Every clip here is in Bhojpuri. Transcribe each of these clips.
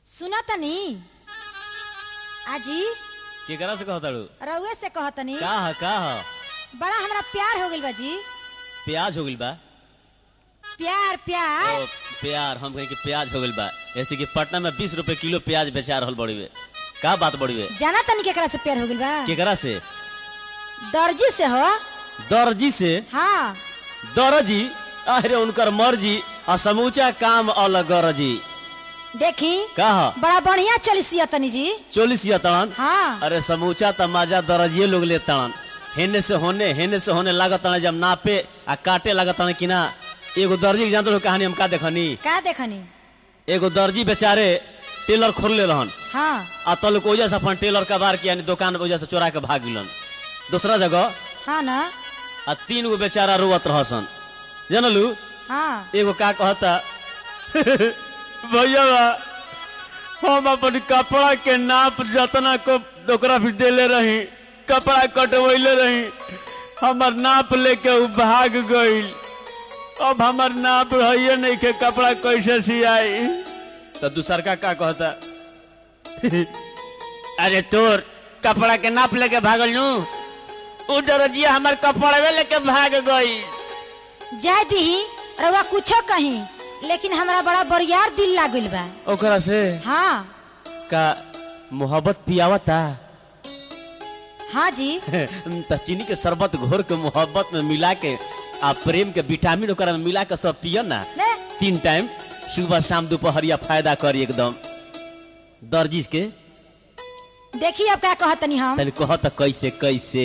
सुना तनी आजी केकरा से कहताड़ू रउए से कहतनी का ह का ह बड़ा हमरा प्यार हो गइल बा जी प्याज हो गइल बा प्यार प्यार ओ प्यार हम कहीं कि प्याज हो गइल बा ऐसे कि पटना में बीस रुपए किलो प्याज बेचा रहल बड़ी वे का बात बड़ी वे जाना तनी केकरा से प्यार हो गइल बा केकरा से दर्जी से हो दर्जी से हाँ दर्जी अरे उनकर मर्जी और समूचा काम अलग गरजी देखी का ह बड़ा बढ़िया चलिसिया तनी जी चोलिस तड़न हाँ अरे समूचा तमाजा दर्जिए लोग ले तड़न हेने से होने हेने से होने लागत तड़न जब नापे आ काटे लागत तड़न कि ना एगो दर्जी के जानते हो कहानी हम का देखनी का देखनी एगो दर्जी बेचारे टेलर खोलले रहन हाँ आ तल को वजह से अपन टेलर का बार के यानी दुकान वजह से चोरा के भाग गिलन दूसरा जगह हाँ ना आ तीन गो बेचारा रोवत रहसन जानलू हाँ एगो का कहता भैया हम अपन कपड़ा के नाप जतना को ओकरा भी देले रही कपड़ा कटवैले रही हमर नाप लेके उ भाग गईल अब हमर नाप रहिए नहीं के कपड़ा कैसे सियाई तो दूसर का का कहता अरे तोर कपड़ा के नाप लेके भागल नू उ दरजिया हमर कपड़वे लेके भाग गई जाय दीही रउआ कुछो कहीं लेकिन हमरा बड़ा बरियार दिल लागल बा ओकरा से हाँ का मोहब्बत पियावता हाँ जी त चीनी के शरबत घोर के मोहब्बत में मिला के आ प्रेम के विटामिन ओकरा में मिला के सब पिय ना ने तीन टाइम सुबह शाम दोपहरिया फायदा करी एकदम दर्जी के देखी अब क्या कहतनी हम तनी कह त कैसे कैसे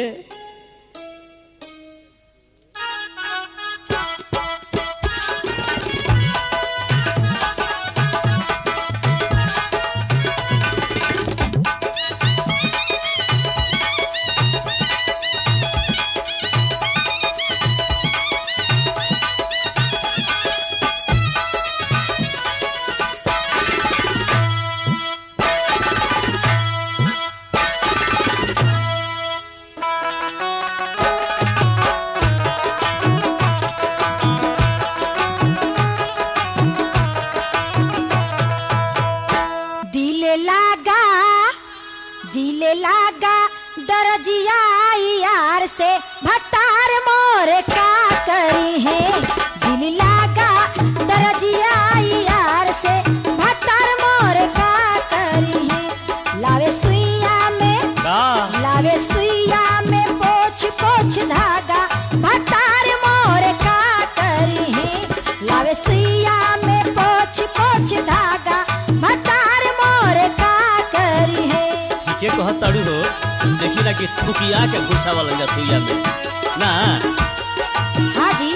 दिल लागा दिल लागा दरजिया यार से भतार मोर का करी है दिल लागा दरजिया यार से भतार मोर का करी है लावे सुइया में का लावे सुइया में पोछ पोछ धागा भतार मोर का करी है लावे सुइया में पोछ पोछ धागा भतार मोर का करी है ठीके कह तड़ू हो देखी ना कि थुकिया के घुसा वाला जा सुइया में ना हाँ जी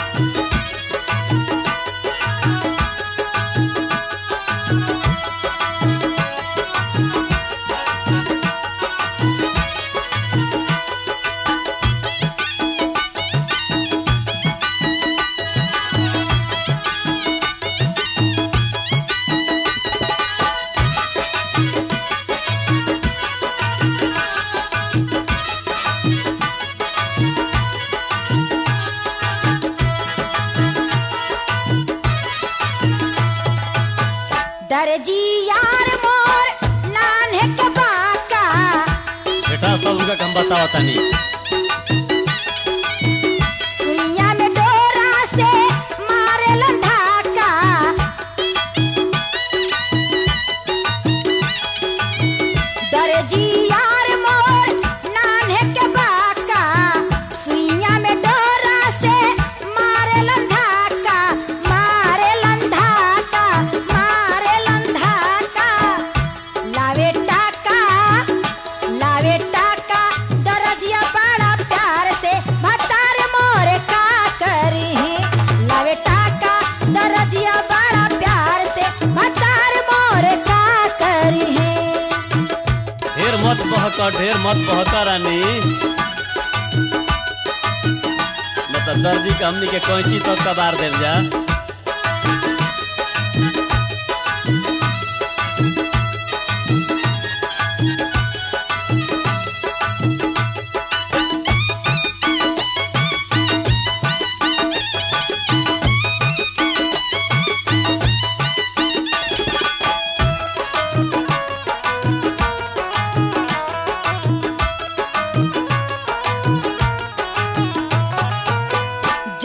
दर्जी यार मोर नान्हे के बाका बेटा सब उनका हम बतावा तनी सुइया में डोरा से मारे लंधाका दर्जी यार मोर नान्हे के बाका सुइया में डोरा से मारे लंधाका मारे लंधाका मारे लंधाका लावे टाका लावे टाका दरजिया बड़ा प्यार से भतार मोर का करी है लावे टाका दरजिया बड़ा प्यार से भतार मोर का करी है ढेर मत बहक ढेर मत बहक रानी मतलब दर्जी के हमनी के कैंची तक कबार देव जा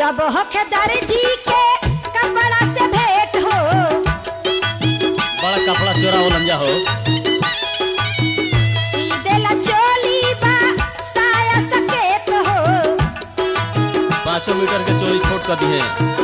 जब होखे दर्जी के कपड़ा से भेंट हो बड़ा कपड़ा चोरा हो लंजा हो सीधे ला चोली बा साया सकेत हो पाँचों मीटर के चोरी छोट कर दिए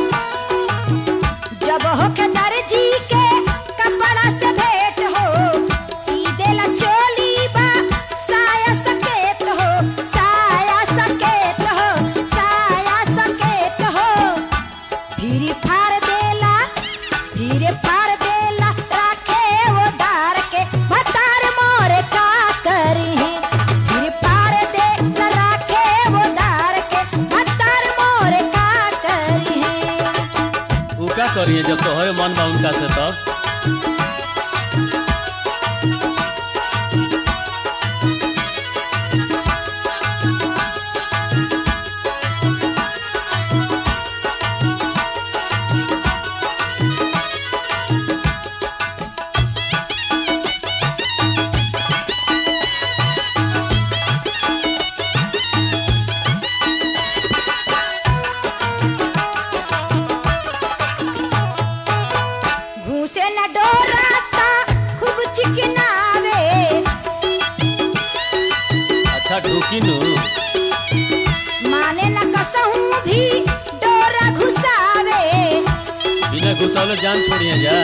जब होके दर्जी के कपड़ा से भेंट हो सीधे ला चोली बा साया सकेत हो साया सकेत हो साया सकेत हो फिर फाड़ देला फिर फाड़ देला राखे वो दार के भतार मोरे का करी है फिर फाड़ देला राखे वो दार के भतार मोरे का करी है वो क्या करिए जब तो है मन बा उनका से तब घूसे न डोराता खूब चिकनावे अच्छा ढूकी नु माने न कसहूं भी डोरा घुसावे बिना घुसौले जान छोड़िए जा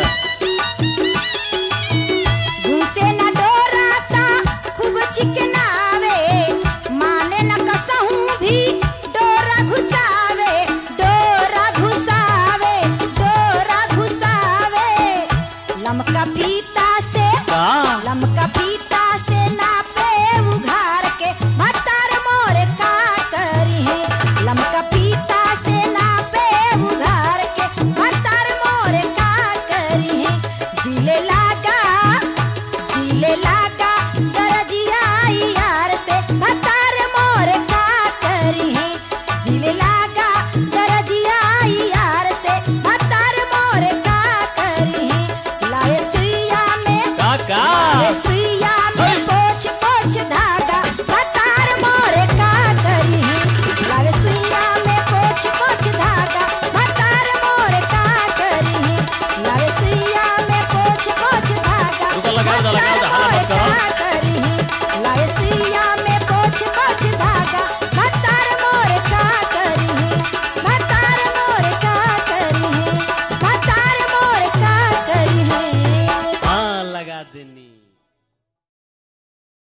घूसे न डोराता खूब चिकनावे माने न कसहूं भी डोरा घुसावे डोरा घुसावे डोरा घुसावे लमका फीता से का लमका पीता से नापे उघार के भतार मोरे का करी है लमका पीता से नापे उघार के भतार मोरे का करी है दिले लागा दिले लागा दरजिया यार से भतार मोरे का करी है दिले लागा दरजिया यार से भतार मोरे का करी है लाए सुइया में का का अरे सुइया में पोछ पोछ धागा भतार मोरे का करी है लावे सुइया में पोछ पोछ धागा भतार मोरे का करी है लावे सुइया में पोछ पोछ धागा रुको, लगाओ दा, लगाओ दा, हाला मत भतार करो। मोरे का करी है लावे सुइया में पोछ पोछ धागा भतार मोरे का करी है भतार मोरे का करी है भतार मोरे का करी है हाँ लगा देनी